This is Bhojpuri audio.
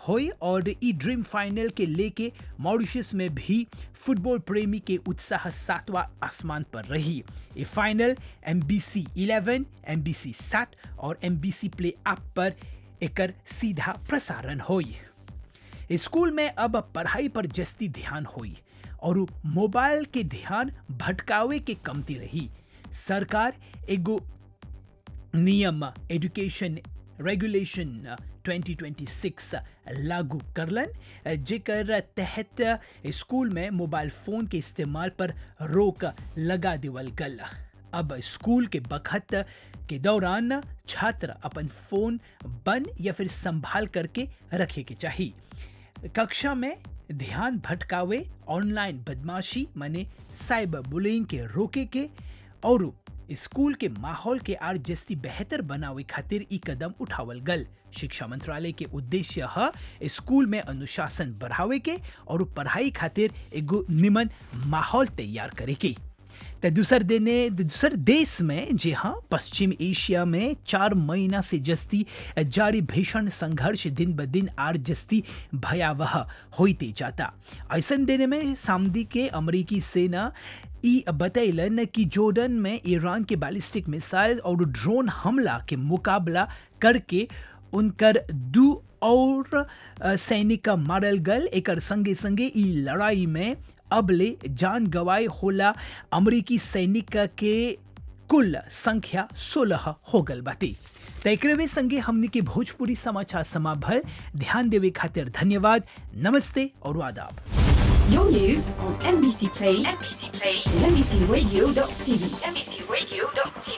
होई और ई ड्रीम फाइनल के लेके मॉरिशस में भी फुटबॉल प्रेमी के उत्साह सातवां आसमान पर रही ये final M B C eleven M B C सात और M B C play app पर एकर सीधा प्रसारण होई स्कूल में अब पढ़ाई पर जस्ती ध्यान होई और मोबाइल के ध्यान भटकावे के कमती रही सरकार एगो नियम एजुकेशन रेगुलेशन 2026 लागू करलन जेकर तहत स्कूल में मोबाइल फोन के इस्तेमाल पर रोक लगा देवल गल अब स्कूल के बखत के दौरान छात्र अपन फोन बंद या फिर संभाल करके रखे के चाहिए कक्षा में ध्यान भटकावे ऑनलाइन बदमाशी माने साइबर बुलिंग के रोके के और स्कूल के माहौल के आर जस्ती बेहतर बनावे खातिर ई कदम उठावल गल शिक्षा मंत्रालय के उद्देश्य ह स्कूल में अनुशासन बढ़ावे के और पढ़ाई खातिर एगो निमन माहौल तैयार करे के त दूसर देने दूसर देश में जे हाँ पश्चिम एशिया में चार महीना से जस्ती जारी भीषण संघर्ष दिन ब दिन आर जस्ती भयावह होते जाता ऐसन देने में सामदी के अमेरिकी सेना ई बतैलन कि जोर्डन में ईरान के बैलिस्टिक मिसाइल और ड्रोन हमला के मुकाबला करके उनकर दू और सैनिक मारल गल एकर संगे संगे ई लड़ाई में अबले जान गवाए होला अमेरिकी सैनिक के कुल संख्या सोलह हो गल बाती तकरवे संगे हमने के भोजपुरी समाचार समाभल ध्यान देवे खातिर धन्यवाद नमस्ते और आदाब Your news on NBC Play, NBC Play, and NBCRadio.tv, NBCRadio.tv.